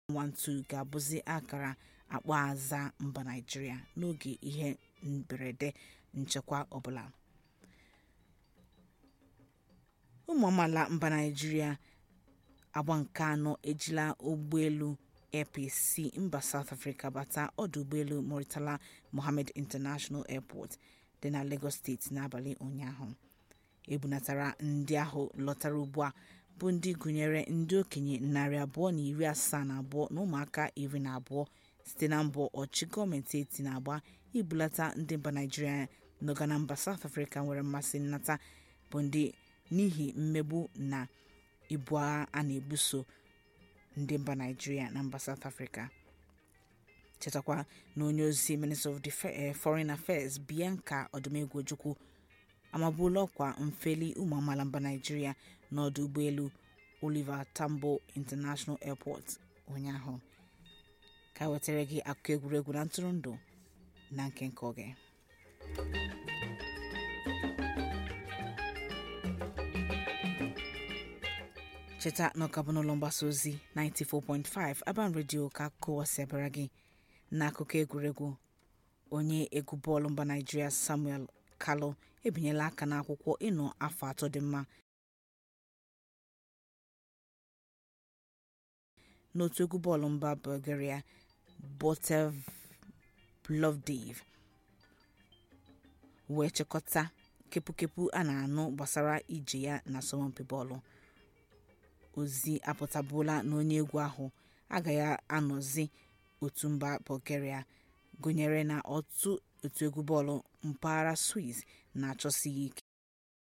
12 ga-abụzi akara akpọaza mba naịjirịa n'oge ihe mberede nchekwa ọbụla ụmụ amaala mba naịjirịa agba nke anọ ejila ụgbọelu air peace si mba south africa bata ọdụ ụgbọelu murtala mohammed international airport dị na lagos steeti n'abalị ụnyaahụ ebunatara ndị ahụ lọtara ugbu a bụ ndị gụnyere ndị okenye narị abụọ na iri asaa na abụọ na ụmụaka iri na abụọ site na mbọ ọchị gọọmenti eti na-agba ibulata ndị mba naịjirịa nọga na mba south africa nwere mmasị nnata bụ ndị n'ihi mmegbu na ibu agha a na-ebuso ndị mba naịjirịa na mba south africa chetakwa na onye ozi minister of foreign affairs bianca odumegwu ojukwu amabuola ọkwa mfeli ụmụ amaala mba naịjirịa n'ọdụ ụgbọelu oliver tambo international airport ụnyaahụ ka wetara gị akụkọ egwuregwu na ntụrụndụ na nke nke oge cheta na ọka bụ n'ụlọ mgbasa ozi 94.5 Aban Radio ka akụkọ ụwa si abịara gị n'akụkọ egwuregwu onye egwu bọọlụ mba Naịjirịa Samuel Kalou ebinyela aka n'akwụkwọ ịnọ afọ atọ dị mma n'otu egwu bọọlụ mba Bulgaria Botev Plovdiv wee chịkọta kepukepu a na-anụ gbasara ije ya na asọmpi bọọlụ ozi apụtabuola na onye egwu ahụ agaghị anọzi otu mba Bulgaria gụnyere na otu egwu bọọlụ mpaghara Swiss na-achọsi ya ike